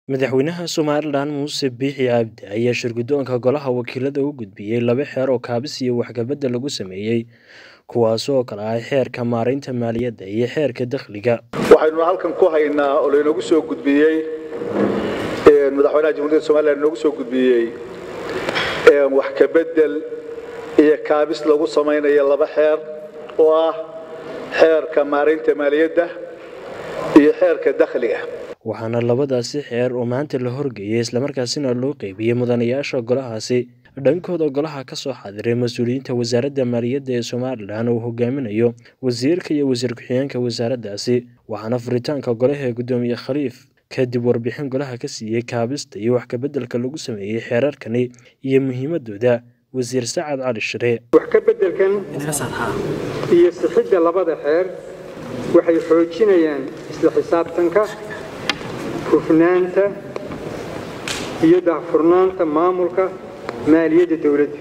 madaxweynaha somalilan muuse biixi cabdi ayaa shirguddoonka golaha wakiilada u gudbiyey laba xeer oo kaabis iyo waxkabadda lagu sameeyey kuwaas oo kale ah xeerka maaraynta maaliyadda iyo xeerka dakhliga waxaynu halkan ku haynaa oo laynoogu soo gudbiyey madaxweynaha jamhuuriyadda somalilan inoogu soo gudbiyey wax ka bedel iyo kaabis lagu samaynayo laba xeer oo ah xeerka maaraynta maaliyadda iyo xeerka dakhliga waxaana labadaasi xeer oo maanta la horgeeyey islamarkaasina loo qeybiyey mudanayaasha golahaasi dhankooda golaha ka soo xaadiray mas-uuliyiinta wasaaradda maaliyadda ee somalilan uu hogaaminayo wasiirka iyo wasiir ku-xigeenka wasaaraddaasi waxaana furitaanka golaha ee guddoomiye khaliif kadib warbixin golaha ka siiyey kaabista iyo wax kabeddelka lagu sameeyey xeerarkani iyo muhiimadooda wasiir sacad cali shire wax ka beddelkan iyo sixidda labada xeer waxay xoojinayaan isla xisaabtanka hufnaanta iyo daahfurnaanta maamulka maaliyadda dowladda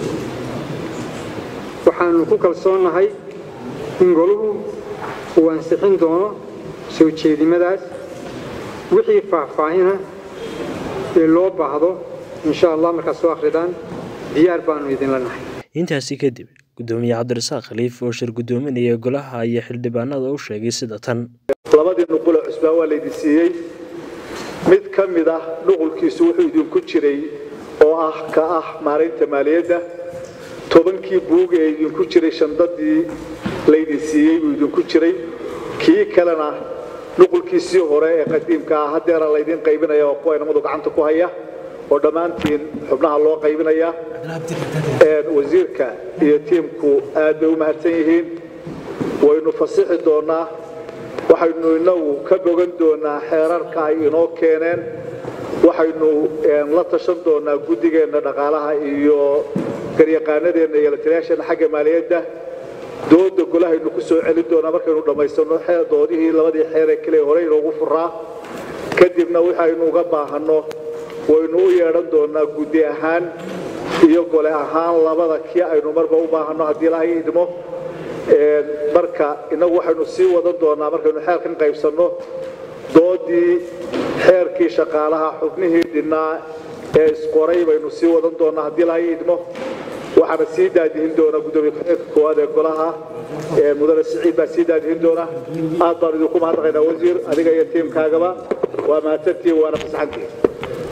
waxaannu ku kalsoonnahay in goluhu uu ansixin doono soo jeedimadaas wixii faahfaahina ee loo baahdo insha allah markaad soo akhridaan diyaar baannu idinla nahay intaasi kadib guddoomiye cabdirasaaq khaliif oo shir guddoominaya golaha ayaa xildhibaanada u sheegay sida tan labadii nuqule cusbaa waa laydin siiyey mid ka mid ah nuqulkiisu wuxuu idinku jiray oo ah ka ah maaraynta maaliyadda tobankii buug ee idinku jiray shandadii laydin siiyey buu idinku jiray kii kalena nuqulkiisii hore ee qadiimka ah haddeera laydin qaybinaya oo kuwa inamadu gacanta ku haya oo dhammaantiin xubnaha loo qaybinaya wasiirka iyo tiimku aad bay u mahadsan yihiin waynu fasixi doonaa waxaynu inagu ka bogan doonaa xeerarka ay inoo keeneen waxaynu la tashan doonaa guddigeenna dhaqaalaha iyo garyaqaanadeenna iyo lataliyaasheenna xagga maaliyadda dooda golahaynu ku soo celin doonaa markaynu dhammaysano doodihii labadii xeeree kale hore inoogu furaa kadibna waxaynu uga baahanno waynu u yeedhan doonaa guddi ahaan iyo gole ahaan labada kii aynu marba u baahanno haddii ilahay idmo marka innagu waxaynu sii wadan doonaa markaynu xeerkan qaybsanno doodii xeerkii shaqaalaha xubnihii dhinnaa ee isqoray baynu sii wadan doonaa haddii ilahay idmo waxaana sii daadihin doonaa guddoomiye ku-xigeenka koowaad ee golaha mudane siciid baa sii daadihin doona aad baan idinku mahadnaqaynaa wasiir adiga iyo tiimkaagaba waa mahadsantihiin waana fasaxantihiin